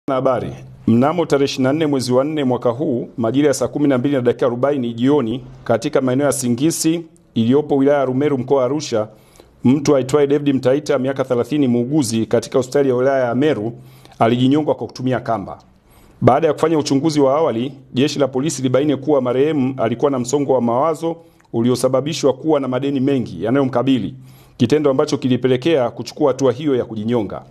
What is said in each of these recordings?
Habari. Mnamo tarehe 24 mwezi wa 4 mwaka huu majira ya saa 12 na dakika 40 jioni katika maeneo ya Singisi iliyopo wilaya ya Rumeru mkoa wa Arusha, mtu aitwaye David Mtaita miaka 30, muuguzi katika hospitali ya wilaya ya Meru alijinyonga kwa kutumia kamba. Baada ya kufanya uchunguzi wa awali, jeshi la polisi libaini kuwa marehemu alikuwa na msongo wa mawazo uliosababishwa kuwa na madeni mengi yanayomkabili, kitendo ambacho kilipelekea kuchukua hatua hiyo ya kujinyonga.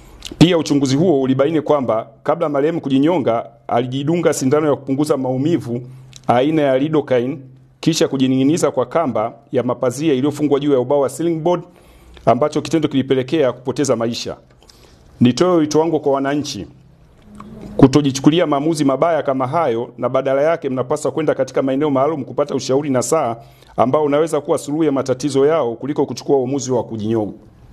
Pia uchunguzi huo ulibaini kwamba kabla marehemu kujinyonga alijidunga sindano ya kupunguza maumivu aina ya lidocaine kisha kujining'iniza kwa kamba ya mapazia iliyofungwa juu ya ubao wa ceiling board ambacho kitendo kilipelekea kupoteza maisha. Nitoe wito wangu kwa wananchi kutojichukulia maamuzi mabaya kama hayo, na badala yake mnapaswa kwenda katika maeneo maalum kupata ushauri na saa ambao unaweza kuwa suluhu ya matatizo yao kuliko kuchukua uamuzi wa kujinyonga.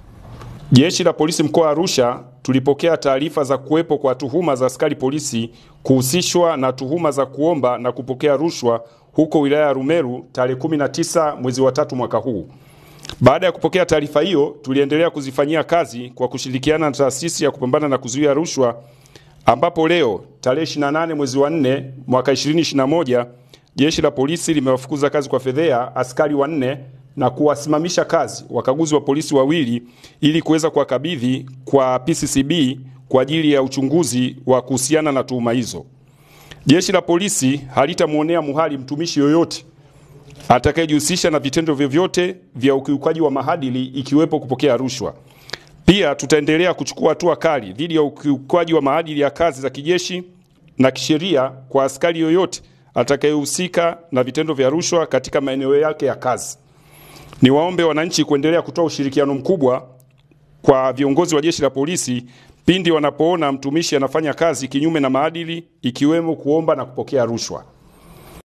Jeshi la polisi mkoa wa Arusha tulipokea taarifa za kuwepo kwa tuhuma za askari polisi kuhusishwa na tuhuma za kuomba na kupokea rushwa huko wilaya ya Rumeru tarehe 19 mwezi wa tatu mwaka huu. Baada ya kupokea taarifa hiyo, tuliendelea kuzifanyia kazi kwa kushirikiana na taasisi ya kupambana na kuzuia rushwa, ambapo leo tarehe 28 mwezi wa 4 mwaka 2021 jeshi la polisi limewafukuza kazi kwa fedhea askari wanne na kuwasimamisha kazi wakaguzi wa polisi wawili ili kuweza kuwakabidhi kwa PCCB kwa ajili ya uchunguzi wa kuhusiana na tuhuma hizo. Jeshi la polisi halitamwonea muhali mtumishi yoyote atakayejihusisha na vitendo vyovyote vya ukiukaji wa maadili ikiwepo kupokea rushwa. Pia tutaendelea kuchukua hatua kali dhidi ya ukiukaji wa maadili ya kazi za kijeshi na kisheria kwa askari yoyote atakayehusika na vitendo vya rushwa katika maeneo yake ya kazi. Niwaombe wananchi kuendelea kutoa ushirikiano mkubwa kwa viongozi wa jeshi la polisi pindi wanapoona mtumishi anafanya kazi kinyume na maadili ikiwemo kuomba na kupokea rushwa.